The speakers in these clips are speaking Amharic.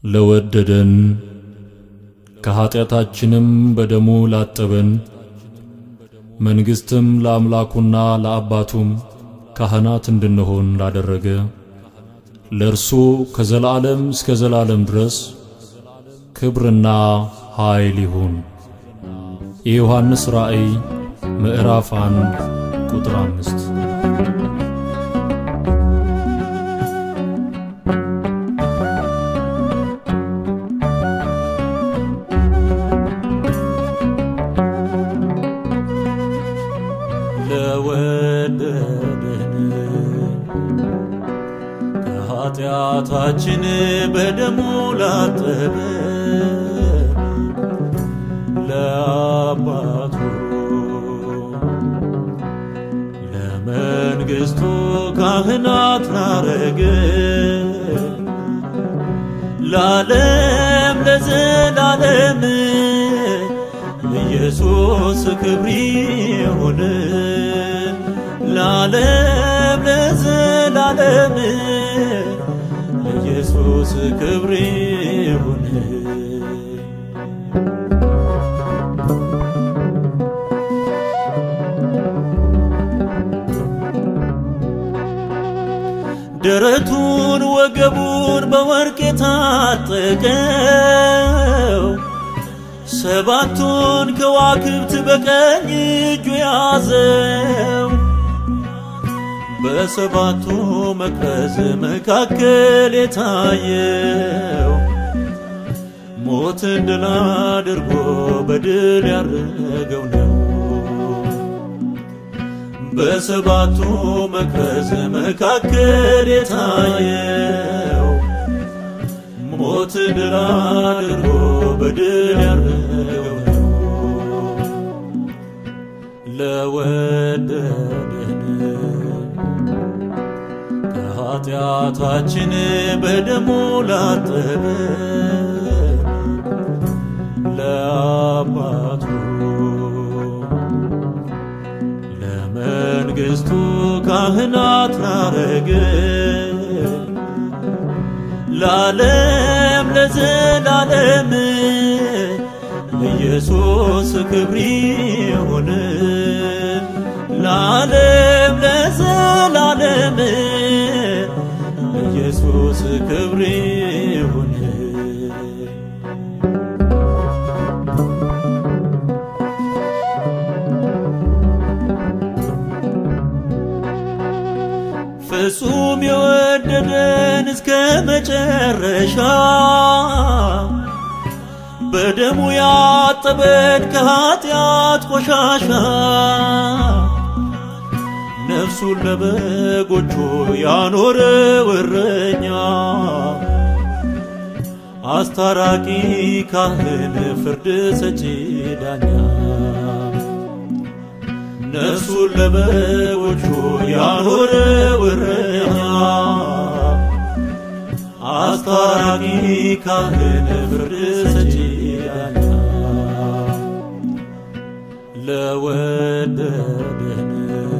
ለወደደን ከኀጢአታችንም በደሙ ላጠበን መንግሥትም ለአምላኩና ለአባቱም ካህናት እንድንሆን ላደረገ ለእርሱ ከዘላለም እስከ ዘላለም ድረስ ክብርና ኃይል ይሁን። የዮሐንስ ራእይ ምዕራፍ አንድ ቁጥር አምስት ለወደደን ከኃጢአታችን በደሙ ላጠበን ለአባቱ ለመንግሥቱ ካህናት ላረገን ለዓለም ለዘላለም ኢየሱስ ክብር ይሁን ለዓለም ለዘላለም ኢየሱስ ክብር ይሁን ደረቱን ወገቡን በወርቅ የታጠቀው ሰባቱን ከዋክብት በቀኝ እጁ ያዘው በሰባቱ መቅረዝ መካከል የታየው ሞትን ድል አድርጎ በድል ያረገው ነው። በሰባቱ መቅረዝ መካከል የታየው ሞት ድል አድርጎ በድል ያረገው ነው። ለወደደን ከኃጢአታችን በደሙ ላጠበን ለአባቱ ለመንግሥቱ ካህናት ላረገን ለዓለም ለዘላለም ኢየሱስ ክብር ይሁን ለዓለም ለዘላለም ኢየሱስ ክብር ይሁን ፍጹም የወደደን እስከ መጨረሻ በደሙ ያጠበን ከኃጢአት ቆሻሻ ነፍሱን ለበጎቹ ያኖረ እረኛ አስታራቂ ካህን ፍርድ ሰጪ ዳኛ ነፍሱን ለበጎቹ ያኖረ እረኛ አስታራቂ ካህን ፍርድ ሰጪ ዳኛ ለወደደን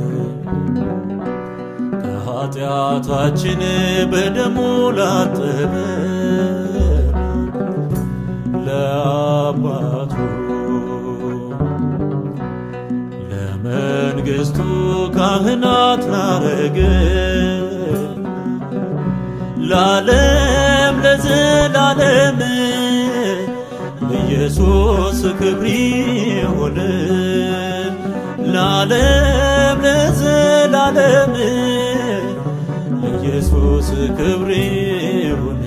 ከኃጢአታችን በደሙ ላጠበን ለአባቱ ለመንግሥቱ ካህናት ላረገን ለዓለም ለዘላለም ኢየሱስ ክብር ይሁን ለዓለም ለዘላለም ኢየሱስ ክብር ይሁን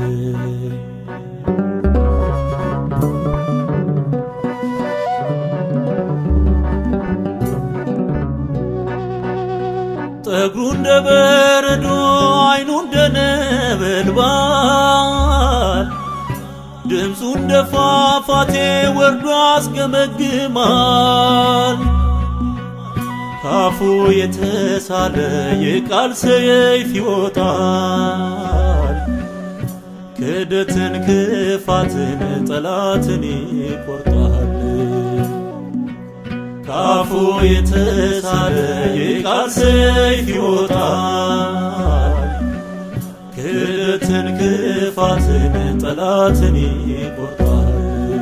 ጠጉሩ እንደ በረዶ አይኑ እንደ ነበልባል ድምፁ እንደ ፏፏቴ ወርዶ አስገመግማል ካፉ የተሳለ የቃል ሰይፍ ይወጣል ክደትን ክፋትን ጠላትን ይቆርጣል ካፉ የተሳለ የቃል ሰይፍ ይወጣል ክደትን ሞትን ክፋትን ጠላትን ይቆርጣል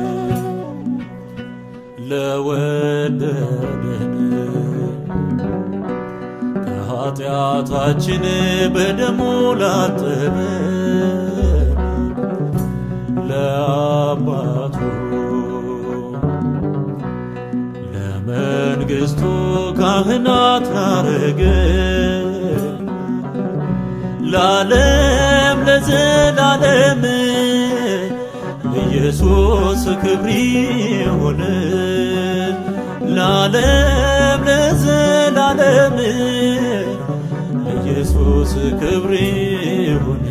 ለወደደን ከኃጢአታችን በደሙ ላጠበን ለአባቱ ለመንግሥቱ ካህናት ላረገን ለዓለም ለዘላለም ኢየሱስ ክብር ይሁን ለዓለም ለዘላለም ኢየሱስ ክብር ይሁን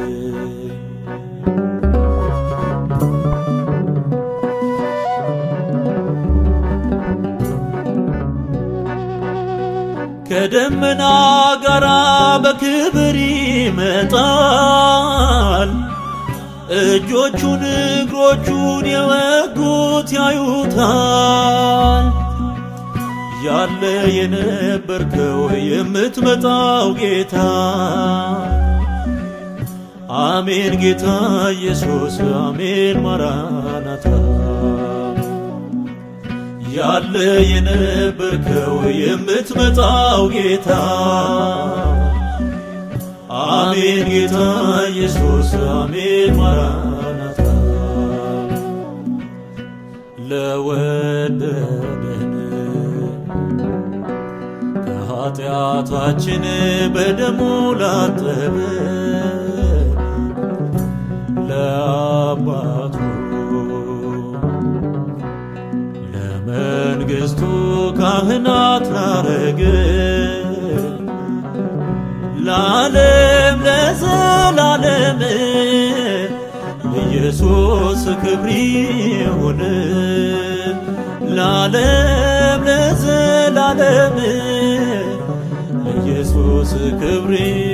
ከደመና ጋራ በክብር ይመጣል። እጆቹን እግሮቹን የወጉት ያዩታል። ያለ የነበርከው የምትመጣው ጌታ አሜን ጌታ ኢየሱስ አሜን ማራናታ ያለ የነበርከው የምትመጣው ጌታ አሜን ጌታ ኢየሱስ አሜን ማራናታ ለወደደን ከኃጢአታችን በደሙ ላጠበን ለአባቱ ለመንግሥቱ ካህናት ላረገን ለዓለም ለዘላለም ኢየሱስ ክብር ይሁን ለዓለም ለዘላለም ኢየሱስ ክብር